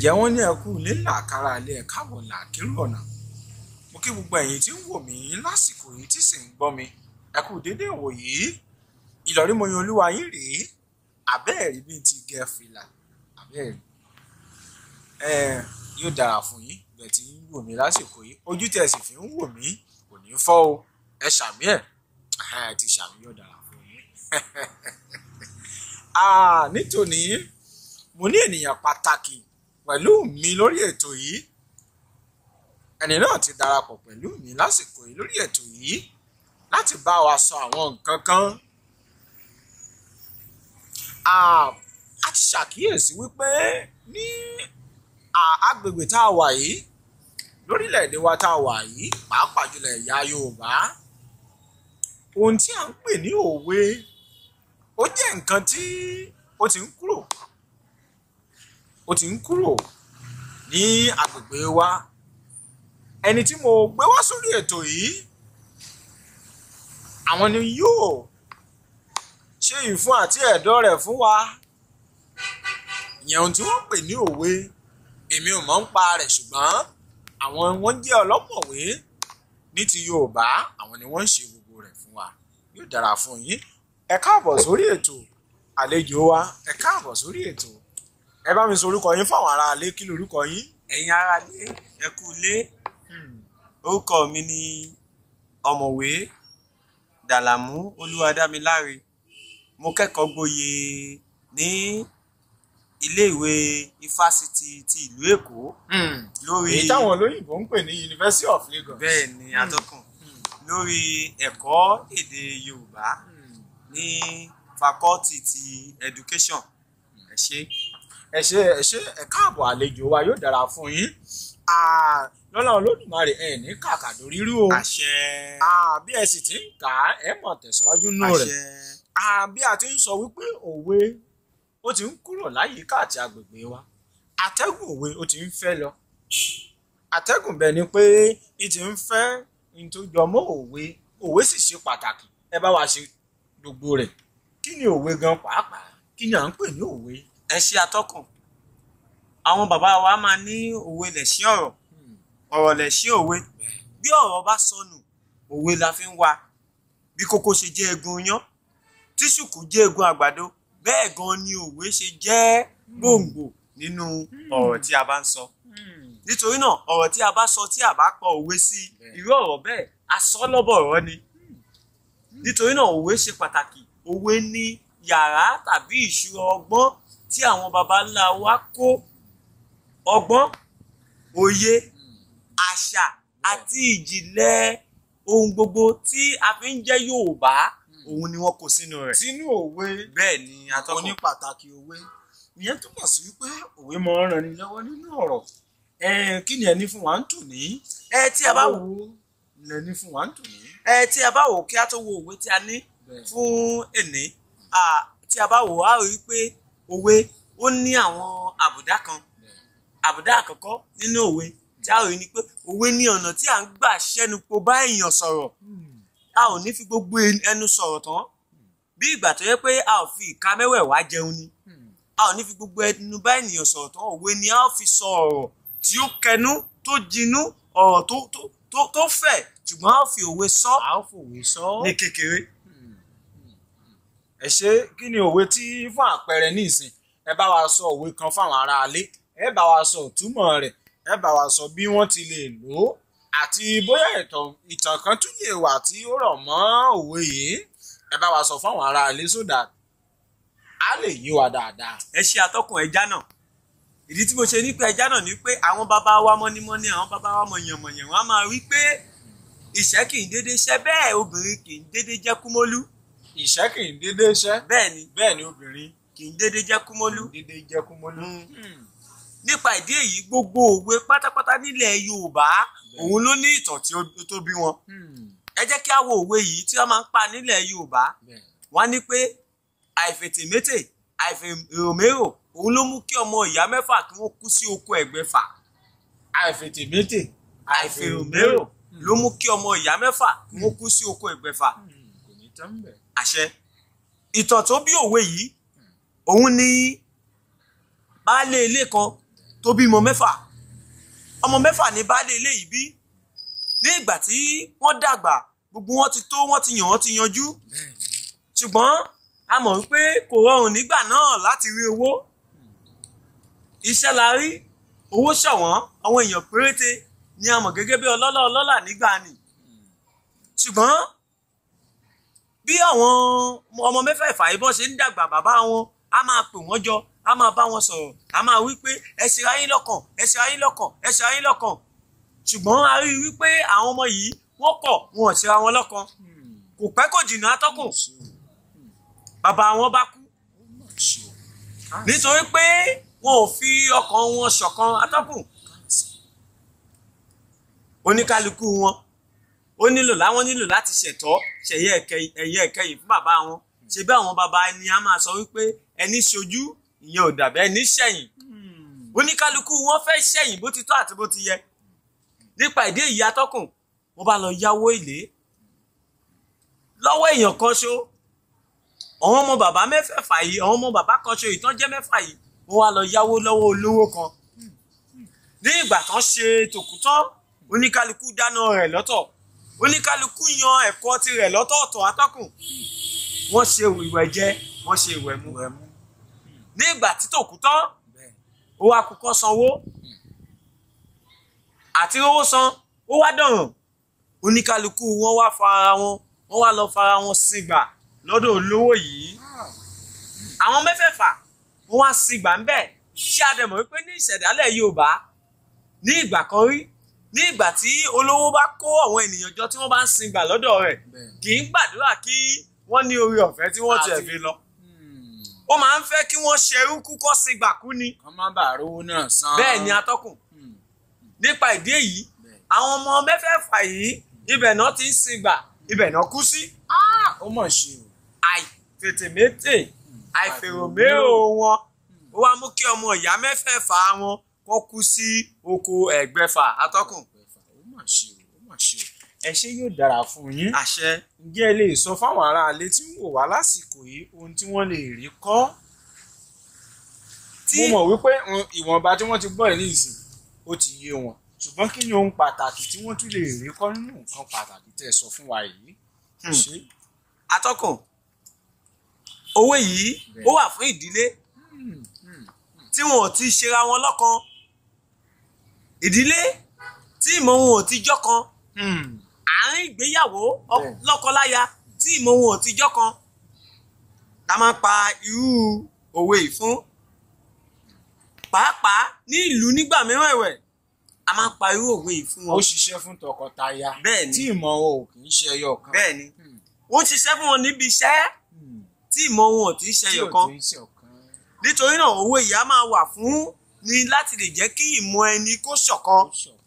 ǹjẹ́ wọ́n ní ẹkú ilé làkàrà ilé ẹ̀ káàbọ̀ làkírù ọ̀nà mo kí gbogbo ẹ̀yin tí ń wò mí lásìkò yìí tí sì ń gbọ́ mi ẹ kú dédé ìwò yìí ìlọrí mo yan olúwa yín rèé àbẹ́ẹ̀rí bí n ti gẹ fìlà àbẹ́ẹ̀rí ẹ yóò dára fún yín bẹ́ẹ̀ tí ń wò mí lásìkò yìí ojú tẹ̀ sì fi ń wò mí kò ní fọ́ o ẹ ṣàmì ẹ̀ ẹ ti ṣàmì yóò dára fún yín nítòní mo ní ènìyàn pàtàkì pẹ̀lú mi lórí ètò yìí ẹni náà ti darapọ̀ pẹ̀lú mi lásìkò yìí lórí ètò yìí láti bá wa sọ àwọn nǹkan kan a ti ṣàkíyèsí wípé ní agbègbè tá a wà yìí lórílẹ̀‐èdè wa tá a wà yìí pàápàá jùlọ ẹ̀yà Yorùbá ohun tí à ń pè ní òwe ó jẹ́ nǹkan tí ó ti ń kúrò ó ti ń kúrò ní agbègbè wa ẹni tí mo gbé wá sórí ètò yìí àwọn ni yóò ṣe ìfún àti ẹ̀dọ̀ rẹ̀ fún wa ìyẹn ohun tí wọ́n pè ní òwe èmi ò mọ̀ ń pa rẹ̀ ṣùgbọ́n àwọn wọ́n jẹ́ ọlọ́mọ̀wé ní ti Yorùbá àwọn ni wọ́n ń ṣe gbogbo rẹ̀ fún wa yóò dára fún yín ẹ káàbọ̀ sórí ètò àlejò wa ẹ káàbọ̀ sórí ètò ẹ bá mi sọ orúkọ yín fáwọn ará ilé kí lorúkọ yín. ẹ̀yin ará ilé ẹ kú ilé orúkọ mi ni ọ̀mọ̀wé dàlàmú olúwadámiláre mo kẹ́kọ̀ọ́ gboyè ní iléèwé ifásitì ti ìlú èkó lórí èyí táwọn olóyìnbó ń pè ní University of Lagos. bẹ́ẹ̀ ni atọ́kùn lórí ẹ̀kọ́ èdè yorùbá ní fakọ́tì ti education ẹ ṣé ẹ ṣé ẹ ṣé ẹ káàbọ̀ àlejò wa yóò dára fún yín lọ́la olódùmarè ẹ ní kàkà lórí rú o àṣẹ bí ẹ sì ti ń kà á ẹ mọ̀ tẹ̀síwájú nù rẹ̀ àṣẹ bí a ti ń sọ wípé òwe ó ti ń kúrò láyìíká àti agbègbè wa atẹ́gùn òwe ó ti ń fẹ́ lọ atẹ́gùn bẹ́ẹ̀ ni pé ní ti ń fẹ́ ní tó jọ mọ́ òwe òwe sì ṣe pàtàkì ẹ bá wa ṣe gbogbo rẹ̀ kí ni òwe gan pàápàá kí ni à ń pè ní òwe. ẹ ṣe atọ́kùn àwọn bàbá wa máa ní òwe lẹ̀ṣin ọ̀rọ̀ ọ̀rọ̀ lẹ̀ṣin òwe bí ọ̀rọ̀ bá sọnù òwe la fi ń wá bí kókó ṣe jẹ́ egun yán tí ṣùkú jẹ́ egun àgbàdo bẹ́ẹ̀ gan ni òwe ṣe jẹ́ gbòǹgbò nínú ọ̀rọ̀ tí a bá ń sọ nítorí náà ọ̀rọ̀ tí a bá sọ tí a bá pọ̀ òwe sí irú ọ̀rọ̀ bẹ́ẹ̀ asọ́lọ́bọ̀rọ̀ ni nítorí náà òwe ṣe pàtàkì òwe ní yàrá tàbí ìṣúra ọgbọ́n tí àwọn baba ńlá wa kó ọgbọ́n òye àṣà àti ìjìnlẹ̀ ohun gbogbo tí a fi ń jẹ́ Yorùbá òun ni wọ́n kó sínú rẹ̀. sínú òwe bẹ́ẹ̀ ni atọ́kùn oní pàtàkì òwe ìyẹn túmọ̀ sí wípé òwe máa ń ran ni lọ́wọ́ nínú ọ̀rọ̀ kí ni ẹni fún wa ń tù ní. ẹ tí a bá wò ni ẹni fún wa ń tù ní. ẹ tí a bá wò kí a tó wo òwe tí a ní fún èní tí a bá wò á rí i pé òwe ó ní àwọn àbùdá kan àbùdá àkọ́kọ́ nínú òwe tí a rí ni pé òwe ní ọ̀nà tí à ń gbà ṣẹ́nupò bá èèyàn sọ̀rọ̀ a ò ní fi gbogbo ẹnu sọ̀rọ̀ tán bí ìgbà tó yẹ pé a ò fi ìka mẹ́wẹ̀ẹ̀wá jẹun ni a ò ní fi gbogbo ẹnu bá ènìyàn sọ̀rọ̀ tán òwe ni a ó fi sọ ọ̀rọ̀ tí ó kẹnu tó jinú ọ̀rọ̀ tó tó tó tó fẹ̀ ṣùgbọ́n a ó fi òwe sọ a ó fòwe sọ. ní kékeré. ẹ ṣe kí ni òwe tí fún àpẹẹrẹ ní ìsìn ẹ bá wa sọ òwe kan fáwọn aráalé ẹ bá wa sọ ìtumọ̀ rẹ̀ ẹ bá wa sọ bí wọ́n ti lè lò ó àti bóyá ìtàn kan tún lè wà tí ó rọ̀ mọ́ òwe yìí ẹ bá wa sọ fáwọn aráalé sódà á lè yé wa dáadáa. ẹ ṣe atọ́kùn ẹja náà ìdí tí mo ṣe ní pé ẹja náà ni pé àwọn bàbá wa mọ́nímọ́ní àwọn bàbá wa mọ̀yànmọ̀yàn wọn á máa rí pé ìṣẹ́ kì í dédé ṣẹ́ bẹ́ẹ̀ obìnrin kì í dédé jẹ́ kúmólú. ìṣẹ́ kì í dédé ṣẹ́. bẹ́ẹ̀ ni bẹ́ẹ̀ ni obìnrin kì í dédé jẹ́ kúmólú. dédé jẹ́ kúmólú. nípa ìdí èyí gbogbo òwe pátápátá nílẹ̀ Yorùbá òun ló ní ìtàn tí ó tó bí wọn. ẹ jẹ́ kí á wo òwe yìí tí wọ́n máa ń pa nílẹ̀ Yorùbá wọ́n ní pé àìfètèmétè àìfèròmérò òun ló mú kí ọmọ ìyá mẹ́fà kí wọ́n kú sí oko ẹ̀gbẹ́fà. àìfètèmétè àìfèròmérò ló mú kí ọmọ ìyá mẹ́fà kí wọ́n kú sí oko ẹ̀gbẹ́fà. kò ní tán bẹ̀. àṣẹ ìtàn tó bí òwe yìí òun ni baálé ilé kan tó bímọ mẹ́fà ọmọ mẹ́fà ní baálé ilé yìí bí ní ìgbà tí wọ́n dàgbà gbogbo wọn ti tó wọ́n ti yàn wọ́n ti yanjú ṣùgbọ́n a mọ̀ wípé kò rọrùn nígbà náà láti rí owó iṣẹ́ la rí owó ṣọ̀wọ́n àwọn èèyàn péréte ni a mọ̀ gẹ́gẹ́ bí ọlọ́lá ọlọ́lá nígbà ni ṣùgbọ́n bí àwọn ọmọ mẹ́fẹ̀ẹ̀fà yìí bọ́ ṣe ń dàgbà bàbá wọn a máa pè wọ́n jọ a máa bá wọn sọ̀rọ̀ a máa wí pé ẹ ṣe ayé lọ́kàn ẹ ṣe ayé lọ́kàn ẹ ṣe ayé lọ́kàn ṣùgbọ́n a rí i wípé àwọn ọmọ yìí wọ́n kọ̀ wọn ò ṣera wọn lọ́kàn kò pẹ́ kò jìnnà atọ́kùn bàbá wọn bá kú nítorí pé wọn ò fi ọkàn wọn ṣọ̀kan atọ́kùn oníkálukú wọn ó nílò láwọn nílò láti ṣẹ̀tọ́ ṣẹ̀yẹ ẹ̀yẹ ẹ̀kẹyìn fún bàbá wọn ṣe bí àwọn bàbá ẹni a máa sọ wípé ẹni ṣojú ìyẹn ò dàbẹ́ ẹni ṣẹ̀yìn oníkálukú wọn fẹ́ ṣẹ̀yìn bó ti tọ́ àti bó ti yẹ nípa ìdí èyí atọ́kùn wọ́n bá lọ yáwó èlé lọ́wọ́ èèyàn kan ṣo àwọn ọmọ bàbá mẹ́fẹ̀ẹ̀fà yìí àwọn ọmọ bàbá kan ṣo ìtàn jẹ́ mẹ́fà yìí wọ́n wá lọ yáwó lọ́wọ́ olówó kan ní ìgbà tán ṣe tòkú tán oníkálukú dáná rẹ̀ lọ́tọ̀ oníkálukú yan ẹ̀kọ́ tirẹ̀ lọ́tọ̀ọ̀tọ̀ atọ́kùn wọ́n ṣe ìwẹ̀ jẹ wọ́n ṣe ìwẹ̀ mu ní ìgbà tí tòkú tán ó wá kúkọ́ sanwó àti owó san ó wá dọ̀ràn oníkálukú wọn wá fara wọn wọn wá lọ fara wọn sígbà lọ́dọ̀ olówó yìí àwọn mẹ́fẹ̀ẹ̀fà wọn wá sígbà ń bẹ̀ ṣé a dẹ̀ mọ̀ wípé ní ìṣẹ̀dálẹ̀ Yorùbá ní ìgbà kan rí ní ìgbà tí olówó bá kó àwọn ènìyàn jọ tí wọ́n bá ń sígbà lọ́dọ̀ rẹ̀ kì í gbàdúrà kí wọ́n ní orí ọ̀fẹ́ tí wọ́n tiẹ̀ fi lọ ó máa ń fẹ́ kí wọ́n ṣerú kúkọ́ sígbà kú ni kán má bàa rówó náà san. bẹ́ẹ̀ ni atọ́kùn nípa ìdí èyí àwọn ọmọ mẹ́fẹ̀ẹ̀fà yìí ibẹ̀ náà ti ń singbà ibẹ̀ náà kú sí. ó mọ̀ ṣe o. àìfètèmétè àìfèròmérò wọn ó wá mú kí ọmọ ìyá mẹ́fẹ̀ẹ̀fà wọn kó kú sí oko ẹ̀gbẹ́fà atọ́kùn. ó mọ̀ ṣe o ó mọ̀ ṣe o. ẹ ṣé yóò dára fún yín. àṣẹ ǹjẹ́ ẹ lè sọ fáwọn aráalé tí ń wò wá lásìkò yìí ohun tí wọ́n lè rí kọ́. tí mo mọ̀ wípé mm, ìwọ̀nba tí wọ́n ti gbọ́ ẹ̀ ní ìsìn ó ti yé wọn ṣùgbọ́n kí ni ohun pàtàkì tí wọ́n tún lè rí kọ́ nínú nǹkan pàtàkì tẹ́ ẹ sọ fún wa yìí. Hmm. ṣé atọ́kùn owó yìí ó wà fún ìdílé Hmm, hmm, tí wọn ò ti ṣera wọn lọ́kan ìdílé tí ìmọ̀ wọn ò ti jọ́kan hmm. àárín ìgbéyàwó ọ- Bẹ́ẹ̀. lọ́kọláya tí ìmọ̀ wọn ò ti jọ́kan la máa pa irú òwe yìí fún pàápàá ní ìlú nígbà mìíràn ẹ̀wẹ̀ a máa pa irú òwe yìí fún ó wọn ṣiṣẹ́ fún tọkọtaya bẹ́ẹ̀ ni tí ìmọ̀ wọn ò kì í ṣe ẹyọ kan. bẹ́ẹ̀ ni Hmm, wọ́n ṣiṣẹ́ fún wọn níbi iṣẹ́ hmm. tí ìmọ̀ wọn ò tí ì tí ṣẹyọ ò kan kì í ṣe ọ̀kan. nítorí náà owó yìí á máa wà fún ni láti lè jẹ́ kí ìmọ̀ ẹni kó ṣọ̀kan ó ṣọ̀kan.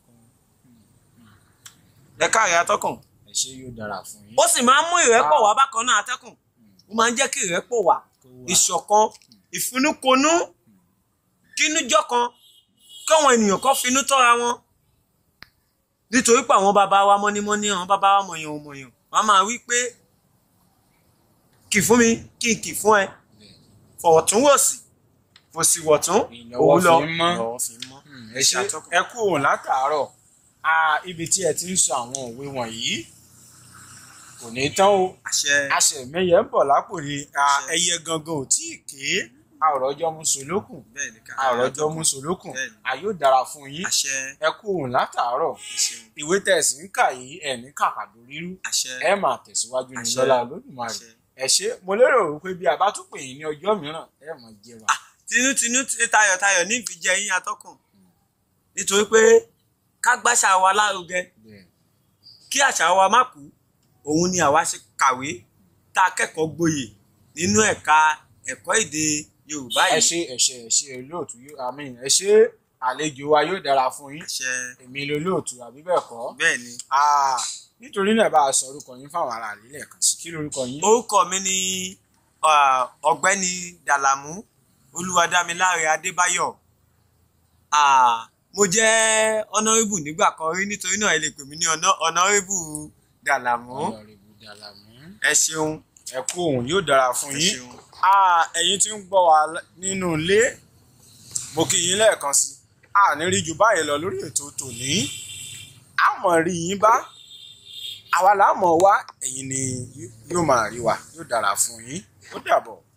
ẹ káàrí atọ́kùn ẹ ṣé yóò dára fún yín. ó sì máa ń mú ìrẹ́pọ̀ wá bákan náà atẹ́kùn ó máa ń jẹ́ kí ìrẹ́pọ̀ wà Kó wà. ìṣọ̀kan ìfinúkonú kínújọ́kan káwọn ènìyàn kan finú tọ́ra wọn nítorí pé àwọn bàbá wa mọ́nímọ́ní àwọn bàbá wa mọ̀yàn mọ̀yàn wọ́n máa wí pé kì fún mi kí n kì fún ẹ fọ̀wọ̀túnwòsì fòsìwọ̀tún Ìlọ́wọ́ òun lọ fi ń mọ́. ìlọ́wọ́ fi ń mọ́ ẹ ṣé ẹ kú òun látàárọ̀ a ibi tí ẹ ti ń sọ àwọn òwe wọ̀nyí kò ní tán o àṣẹ aṣẹ̀mẹyẹ ń bọ̀ lápò ni a, Àṣẹ. ẹyẹ gangan ò tí ì ké a ò rọ́jọ́ mú solókùn bẹ́ẹ̀ ni ká a ò rọ́jọ́ mú solókùn Bẹ́ẹ̀ni. a yóò dára fún yín àṣẹ ẹ kú òun látàárọ̀ àṣẹ ìwé tẹ̀sí ń kà yìí ẹ̀ ní kàkàdó rírú àṣẹ ẹ máa tẹ̀síwájú ní Àṣẹ. lọ́lá olódùmarè àṣẹ. ẹ ṣé mo lérò wípé bí a bá tún pè yín ní ọjọ́ mìíràn ẹ máa jẹ wa. tinútinú ti tayọ̀tayọ̀ ní ìfijẹ yín atọ́kùn nítorí pé ká gbàṣà wa lárugẹ Bẹ́ẹ̀. kí àṣà wa má kú òun ni àwa ṣe kàwé tá a kẹ́kọ̀ọ́ gboyè nínú ẹ̀ka ẹ̀kọ́ èdè Yorùbá ẹ yìí ṣé ẹ ṣé ẹ ṣé olóòtú yóò àmín ẹ ṣé àlejò wa yóò dára fún yín àṣẹ èmi lolóòtú àbí bẹ́ẹ̀ kọ́ bẹ́ẹ̀ ni Ah, nítorí náà bá a sọ orúkọ yín fáwọn ará rí lẹ́ẹ̀kan sí kí lorúkọ yín. orúkọ mi ni ah, ọ̀gbẹ́ni Dàlàmú Olúwadámiláre Adébáyọ̀ Ah, mo jẹ́ honourable nígbà kan rí nítorí náà ẹ lè pè mí ní hono- honourable Dàlàmú Ọlọ́rìbù Dàlàmú. ẹ ṣeun ẹ kú òun yóò dára fún ẹ yín. ṣeun Ah, ẹ̀yin tí ń gbọ́ wa l- nínú ilé mo kí yín lẹ́ẹ̀kan sí a ní rí ju báyìí lọ lórí ètò tòní a mọ̀ rí yín bá àwa là á mọ̀ wá ẹ̀yin ni yóò máa rí wa yóò dára fún yín ó dàbọ̀.